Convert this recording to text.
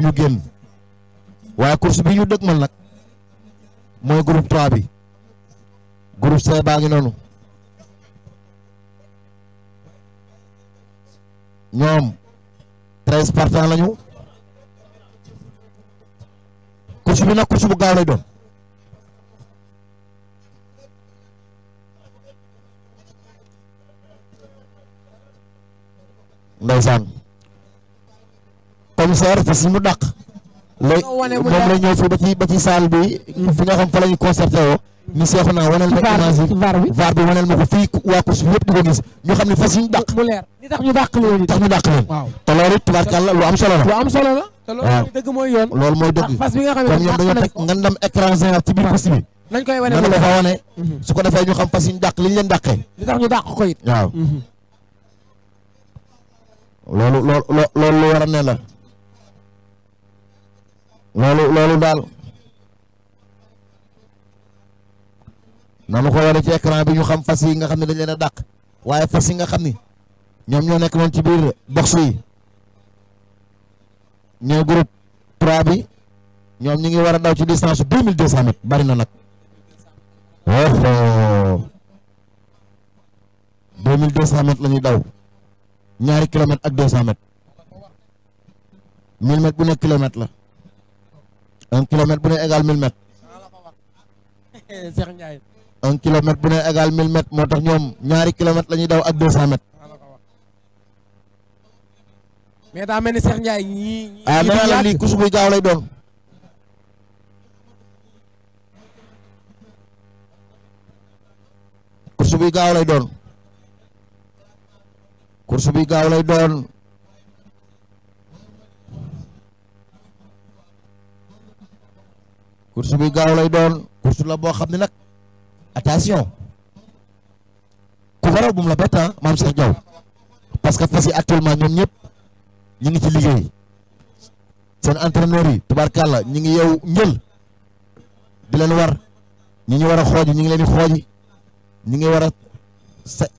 ñu génn waaye course bi ñu dëgmal nag mooy groupe 3 bi groupe C baa ngi noonu ñoom treize partants lañu course bi nag course bu gaaw lay doon ndeysaan commissaire fas yi mu dàq léegi Soo wane mu moom la leer. ñëw fii ba ci ba ci salle bi fi nga xam fa la ñu concerté woo ñu seexu naa waneel ma image yi ci VAR bi VAR bi waneel ma ko fii waa course bi yëpp di ko gis ñu xam ne fas yi ñu dàq mu leer li tax ñu dàq leen tax ñu dàq leen waaw te loolu it tubaarkàlla lu am solo la lu am solo la te Waaw. loolu dëgg mooy yoon loolu mooy ndax dëgg fas bi nga xam comme ne ñoom dañoo dàq nañ teg ko ngandam écran géant ci biir course bi nañ koy wane nan mu la leer fa wane Mhm. su ko defee ñu xam fas yi ñu dàq li ñu leen dàqee li tax ñu dàq ko it waaw loolu loolu loo- loolu lu war a ne la loolu loolu daal nanu ko wane ci écran bi ñu xam fas yi nga xam ne dañ leen a dàq waaye fas yi nga xam ni ñoom ñoo nekk noonu ci biir box yi ñooy groupe 3 bi ñoom ñi ngi war a daw ci distance su 2200 mètres bari na nag oh 2200 mètres la ñuy daw ñaari kilomètres ak 200 mètres 1000 mètres bu nekk kilomètre la un kilomètre bu ne égal 1000 mètres Cheikh Ndiaye un kilomètre bu ne égal 1000 mètres moo tax ñoom ñaari kilomètres la ñuy daw ak 200 mètres mais daa mel ni Cheikh Ndiaye ñii ñii ah nee naa la lii course buy gaaw lay doon course buy gaaw lay doon course buy gaaw lay doon course buy gaaw lay doon course la boo xam ne nag attention ku faral bu mu la bett ah maam Cheikh Diaw parce que fas yi actuellement ñoom ñëpp ñu ngi ci liggéey seen entraîneur yi tubaarkàlla ñi ngi yow njël di leen war ñi ñu war a xooji ñi ngi leen di xooji ñi ngi war a sa